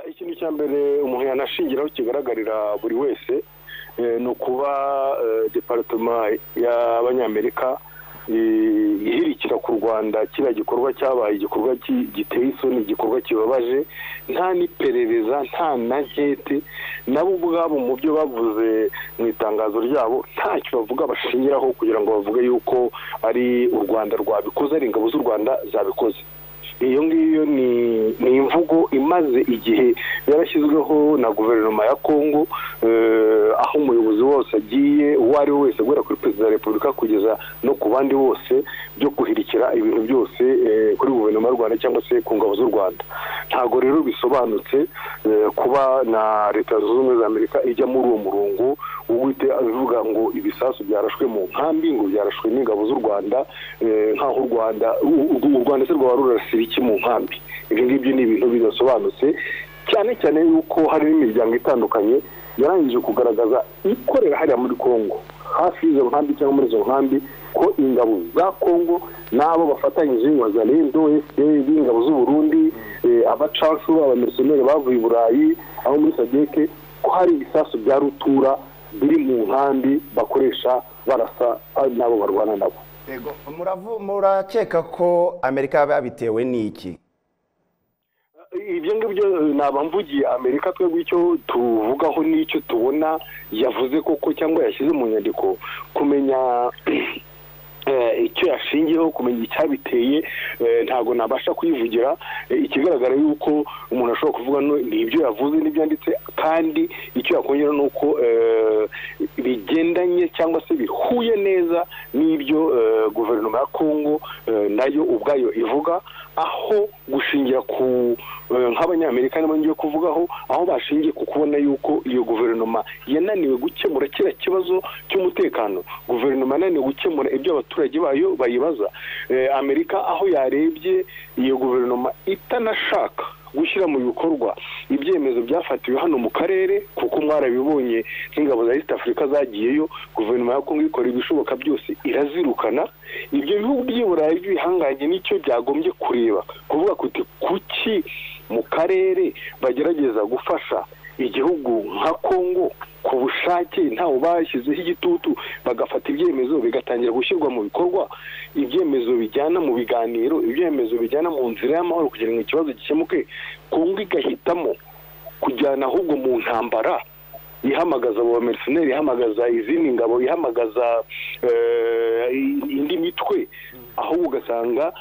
ikintu cya mbere umuntu yanashingiraho kigaragarira buri wese ni ukuba departoma y'abanyamerika ihirikira ku rwanda kiriya gikorwa cyabaye igikorwa giteye isoni igikorwa kibabaje nta n'iperereza nta na nkete nabo ubwabo mu byo bavuze mu itangazo ryabo ntacyo bavuga bashingiraho kugira ngo bavuge yuko ari u rwanda rwabikoze ari ingabo z'u rwanda zabikoze iyo ngiyo ni imvugo imaze igihe yarashyizweho na guverinoma ya kongo aho umuyobozi wose agiye uwo ari we wese guhera kuri perezida wa repubulika kugeza no ku bandi bose byo guhirikira ibintu byose kuri guverinoma y'u rwanda cyangwa se ku ngabo z'u rwanda ntabwo rero bisobanutse kuba na leta zunze ubumwe za amerika ijya muri uwo murongo wo guhita avuga ngo ibisasu byarashwe mu nkambi ngo byarashwe n'ingabo z'u rwanda nk'aho u rwanda u rwanda se rwaba rurasira iki mu nkambi ibyo ngibyo ni ibintu bidasobanutse cyane cyane yuko hari n'imiryango itandukanye yarangije kugaragaza ikorera hariya muri congo hafi y'izo nkambi cyangwa muri izo nkambi ko ingabo za congo n'abo bafatanyije nka zarendo fpr ingabo z'uburundi abacacu abamirisiyoneri bavuye i burayi abo muri sadeke ko hari ibisasu bya rutura biri mu nkambi bakoresha barasa n'abo barwana nabo murakeka ko amerika babitewe n'iki ibyo ngibyo nabamvugiye amerika twebwe icyo tuvugaho n'icyo tubona yavuze koko cyangwa yashyize mu nyandiko kumenya icyo yashingiyeho kumenya icyabiteye ntabwo nabasha kuyivugira ikigaragara yuko umuntu ashobora kuvuga ni ibyo yavuze n'ibyo yanditse kandi icyo yakongera ni uko bigendanye cyangwa se bihuye neza n'ibyo guverinoma ya kongo nayo ubwayo ivuga aho gushingira ku nk'abanyamerika niba ngiye kuvugaho aho bashingiye ku kubona yuko iyo guverinoma yananiwe gukemura kiriya kibazo cy'umutekano guverinoma yananiwe gukemura ibyo abaturage bayo bayibaza amerika aho yarebye iyo guverinoma itanashaka gushyira mu bikorwa ibyemezo byafatiwe hano mu karere kuko mwarabibonye nk'ingabo za east afurika zagiyeyo guverinoma ya kongo ikora ibishoboka byose irazirukana ibyo bihugu by'iburayi by'ibihangange nicyo byagombye kureba kuvuga kuti kuki mu karere bagerageza gufasha igihugu nka kongo ku bushake ntawe bashyizeho igitutu bagafata ibyemezo bigatangira gushyirwa mu bikorwa ibyemezo bijyana mu biganiro ibyemezo bijyana mu nzira y'amahoro kugira ngo ikibazo gikemuke kongo igahitamo kujyana ahubwo mu ntambara ihamagaza abo bamerisineri ihamagaza izindi ngabo ihamagaza indi mitwe ahubwo ugasanga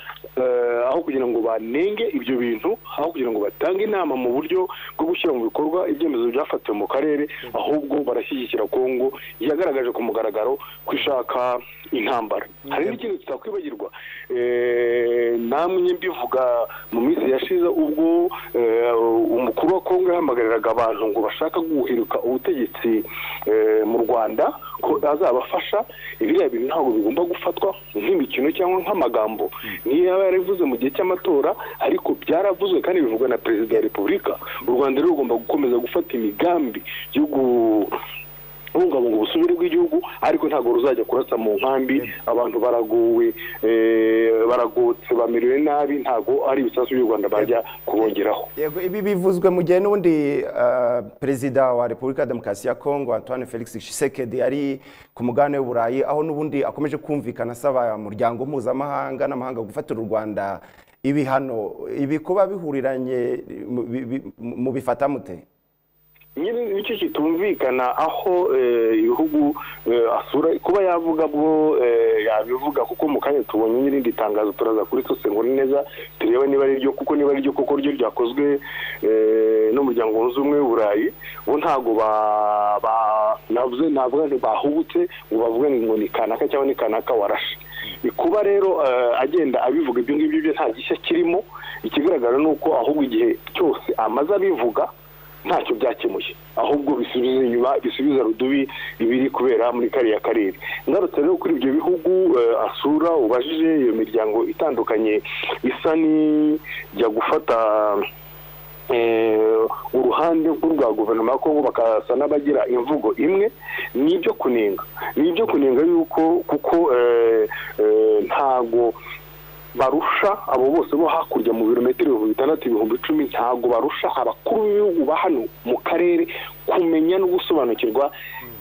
aho kugira ngo banenge ibyo bintu aho kugira ngo batange inama mu buryo bwo gushyira mu bikorwa ibyemezo byafatiwe mu karere ahubwo barashyigikira kongo yagaragaje ku mugaragaro ko ishaka intambara hari n'ikindi tutakwibagirwa namwe mbivuga mu minsi yashize ubwo umukuru wa kongo yahamagariraga abantu ngo bashaka guhirika ubutegetsi mu rwanda ko azabafasha biriya bintu ntabwo bigomba gufatwa nk'imikino cyangwa nk'amagambo niyo yaba yaravuze mu gihe cy'amatora ariko byaravuzwe kandi bivugwa na perezida wa repubulika u rwanda rero rugomba gukomeza gufata imigambi yo kubungabunga ubusugire bw'igihugu ariko ntabwo ruzajya kurasa mu nkambi abantu baraguwe baragutse bamiriwe nabi ntabwo ari ibisasu by'u rwanda bajya kubongeraho yego ibi bivuzwe mu gihe n'ubundi perezida wa repubulika demokarasi ya kongo antoine felix shisekedi ari ku mugabane w'uburayi aho n'ubundi akomeje kumvikana asaba umuryango mpuzamahanga n'amahanga gufatira u rwanda ibihano ibi kuba bihuriranye mu bifatamute nicyo kitumvikana aho ibihugu asura kuba yavuga bwo yabivuga kuko mu kanya tubonye n'irindi tangazo turaza kuri sose ngo ni neza turebe niba ari ryo kuko niba ari ryo kuko ryo ryakozwe n'umuryango wunze ubumwe w'uburayi bo ntabwo navuze navuga bahubutse ngo bavuge ngo ni kanaka cyangwa ni kanaka warashe kuba rero agenda abivuga ibyo ngibyo byo nta gishya kirimo ikigaragara ni uko ahubwo igihe cyose amaze abivuga ntacyo byakemuye ahubwo bisubiza inyuma bisubiza rudubi ibiri kubera muri kariya karere ngarutse rero kuri ibyo bihugu asura ubajije iyo miryango itandukanye isa n'ijya gufata uruhande rwa guverinoma ya kongo bakasa n'abagira imvugo imwe ni ibyo kunenga ni ibyo kunenga yuko kuko ntago barusha abo bose bo hakurya mu birometero ibihumbi bitandatu ibihumbi icumi ntabwo barusha abakuru b'ibihugu ba hano mu karere kumenya no gusobanukirwa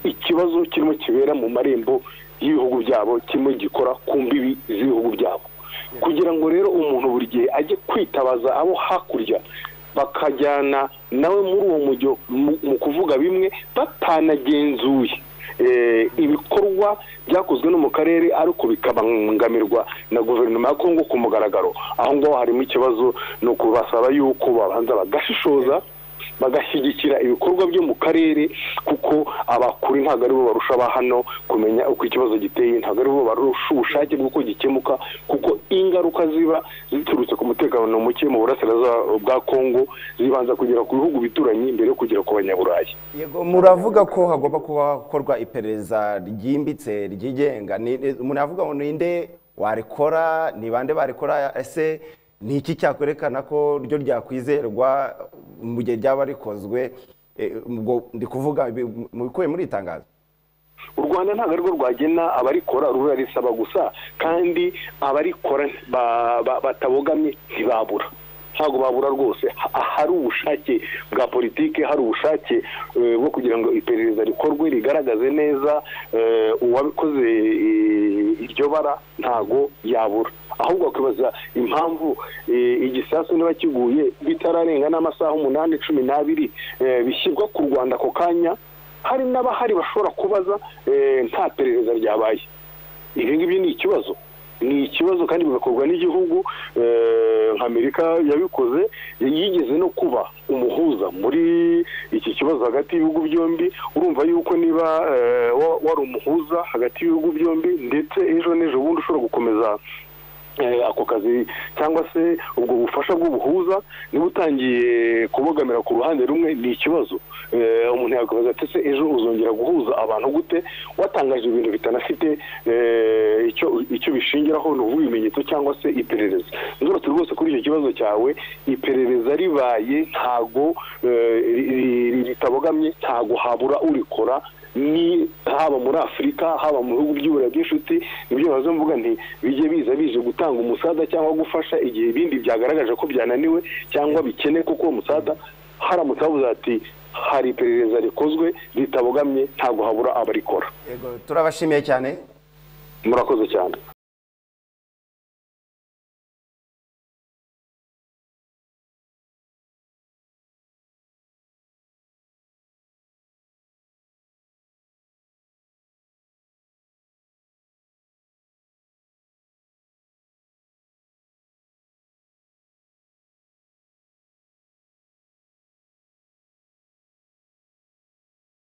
ikibazo kirimo kibera mu marembo y'ibihugu byabo kirimo gikora ku mbibi z'ibihugu byabo kugira ngo rero umuntu buri gihe ajye kwitabaza abo hakurya bakajyana nawe muri uwo mujyo mu kuvuga bimwe batanagenzuye ibikorwa byakozwe no mu karere ariko bikabangamirwa na guverinoma ya kongo ku mugaragaro aho ngaho harimo ikibazo ni ukubasaba yuko babanza bagashishoza bagashyigikira ibikorwa byo mu karere kuko abakuru ntabwo aribo barusha ba hano kumenya uko ikibazo giteye ntabwo aribo barusha ubushake bw'uko gikemuka kuko ingaruka ziba ziturutse ku mutekano muke mu burasirazuba bwa kongo zibanza kugera ku bihugu bituranyi mbere yo kugera ku banyaburayi yego muravuga ko hagomba kuba hakorwa iperereza ryimbitse ryigenga Ni- muravuga ngo ninde warikora ni bande barikora ese ni iki cyakwerekana ko ryo ryakwizerwa mu gihe ryaba rikozwe Eh, ubwo ndi kuvuga ibi- mu bikubiye muri iri tangazo u rwanda ntabwo arirwo rwagena abarikora rura risaba gusa kandi abarikora ba- ba- batabogamye ntibabura ntabwo babura rwose Ha- hari ubushake bwa politiki hari ubushake eh, bwo kugira ngo iperereza rikorwe rigaragaze neza eh, uwabikoze eh, iryo bara ntabwo yabura ahubwo akibaza impamvu eh, igisasu niba kiguye bitararenga n'amasaha umunani cumi n'abiri eh, bishyirwa ku rwanda ako kanya hari n'abahari bashobora kubaza eh, nta perereza ryabaye ibi ngibi ni ikibazo ni ikibazo kandi bigakorwa n'igihugu eh, nka amerika yabikoze yigeze no kuba umuhuza muri iki kibazo hagati y'ibihugu byombi urumva yuko niba eh, wa- wari umuhuza hagati y'ibihugu byombi ndetse ejo n'ejo bundi ushobora gukomeza eh, ako kazi cyangwa se ubwo bufasha bw'ubuhuza niba utangiye kubogamira ku ruhande rumwe ni ikibazo Eh, umuntu yakwibaza ati se ejo uzongera guhuza abantu gute watangaje ibintu bitanafite eh, icyo icyo bishingiraho ni ububi ibimenyetso cyangwa se iperereza ndorotse rwose kuri icyo kibazo cyawe iperereza ribaye ntago eh, ri- ri- ritabogamye ntago habura urikora ni haba muri afurika haba mu bihugu by'uburayi bw'inshuti nibyo baza mvuga nti bijye biza bije gutanga umusada cyangwa gufasha igihe ibindi byagaragaje ko byananiwe cyangwa bikene kuko uwo musada haramutse habuze ati hari iperereza rikozwe ritabogamye ntabwo habura abarikora yego turabashimiye cyane murakoze cyane